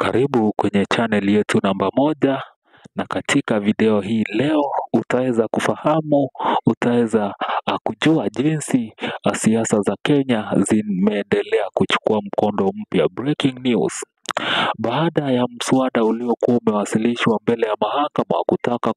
Karibu kwenye channel yetu namba moja na katika video hii leo utaweza kufahamu, utaweza kujua jinsi siasa za Kenya zimeendelea kuchukua mkondo mpya. Breaking news. Baada ya mswada uliokuwa umewasilishwa mbele ya mahakama kutaka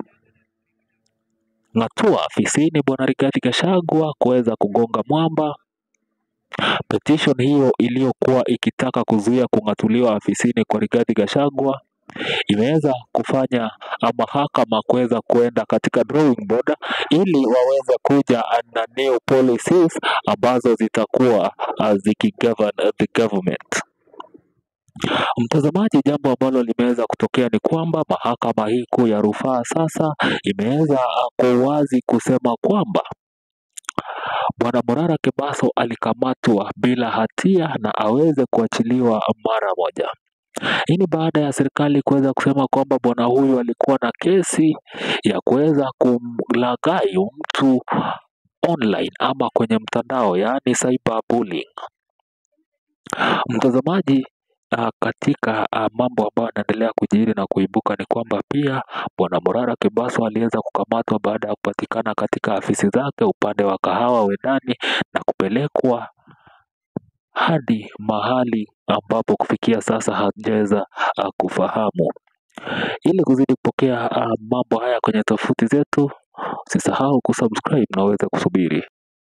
kumng'atua afisini bwana Rigathi Gachagua kuweza kugonga mwamba Petition hiyo iliyokuwa ikitaka kuzuia kung'atuliwa afisini kwa Rigathi Gachagua imeweza kufanya mahakama kuweza kuenda katika drawing board ili waweze kuja na new policies ambazo zitakuwa zikigovern the government. Mtazamaji, jambo ambalo limeweza kutokea ni kwamba mahakama hii kuu ya rufaa sasa imeweza kwa uwazi kusema kwamba Bwana Morara Kebaso alikamatwa bila hatia na aweze kuachiliwa mara moja. Hii ni baada ya serikali kuweza kusema kwamba bwana huyu alikuwa na kesi ya kuweza kumlaghai mtu online ama kwenye mtandao, yaani cyberbullying. Mtazamaji, uh, katika uh, mambo ambayo yanaendelea kujiri na kuibuka ni kwamba pia bwana Morara Kebaso aliweza kukamatwa baada ya kupatikana katika afisi zake upande wa Kahawa Wendani na kupelekwa hadi mahali ambapo kufikia sasa hajaweza uh, kufahamu. Ili kuzidi kupokea uh, mambo haya kwenye tofuti zetu, usisahau kusubscribe na uweze kusubiri.